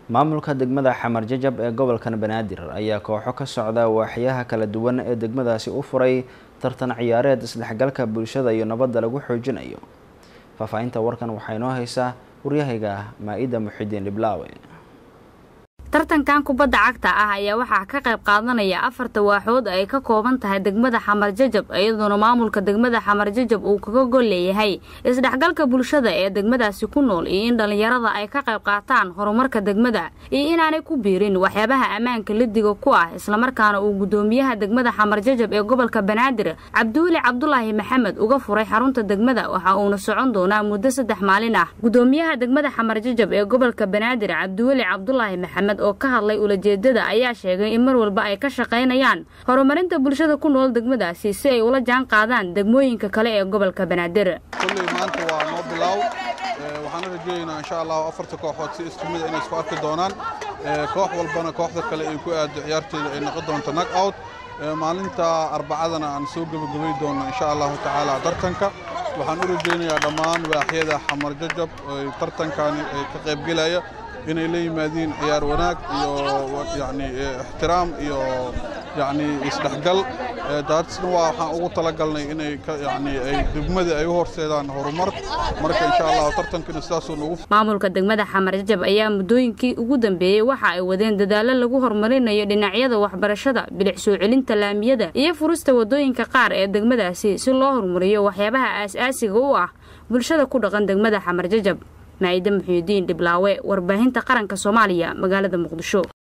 maamulka degmada xamar jajab ee gobolkan banaadir ayaa kooxo ka socda waaxyaha kala duwan ee degmadaasi u furay tartan ciyaareed isdhexgalka bulshada iyo nabadda lagu xoojinayo faahfaahinta warkan waxaa inoo haysaa waryahayga maa-ida muxidiin dhiblaawe tartankan kubadda cagta ah ayaa waxaa ka qayb qaadanaya afarta waaxood ay ka kooban tahay degmada xamar jajab iyadoona maamulka degmada xamar jajab uu kaga gol leeyahay isdhexgalka bulshada ee degmadaasi ku nool iyo in dhallinyarada ay ka qayb qaataan horumarka degmada iyo inaanay ku biirin waxyaabaha ammaanka ladiga ku ah islamarkaana uu guddoomiyaha degmada xamar jajab ee gobolka banaadir cabdiweli cabdulaahi maxamed uga furay xarunta degmada waxa uuna socon doonaa muddo saddex maalin ah guddoomiyaha degmada xamar jajab ee gobolka banaadir cabdiweli cabdulaahi maxamed oo ka hadlay ulajeedada ayaa sheegay in mar walba ay ka shaqaynayaan horumarinta bulshada ku nool degmadaasi si ay ula jaan qaadaan degmooyinka kale ee gobolka banaadir kulley maanta waa noo bilaaw waxaana rajooyeynaa insha allahu afarta kooxood si isku mida inay isku arki doonaan koox walbana kooxda kale ay ku aado ciyaarteeda ay noqon doonto nag out maalinta arbacadana aan soo gebagabay doonno insha allahu tacaala tartanka waxaan u rajaynayaa dhammaan waaxyada xamar jajab tartankani ka qaybgelaya inay la yimaadiin ciyaar wanaag iyo yani ixtiraam iyo yani isdhexgal daatisna waa waxaan ugu talagalnay inay yani ay degmada ay u horseedaan horumar marka insha allah tartankina sidaasuu nagu maamulka degmada xamar jajab ayaa muddooyinkii ugu dambeeyey waxa ay wadeen dadaallo lagu horumarinayo dhinacyada waxbarashada bilic soo celinta laamiyada iyo furista wadooyinka qaar ee degmadaasi si loo horumariyo waxyaabaha aas-aasiga u ah bulshada ku dhaqan degmada xamar jajab maa-ida muxuudiin dhiblaawe warbaahinta qaranka soomaaliya magaalada muqdisho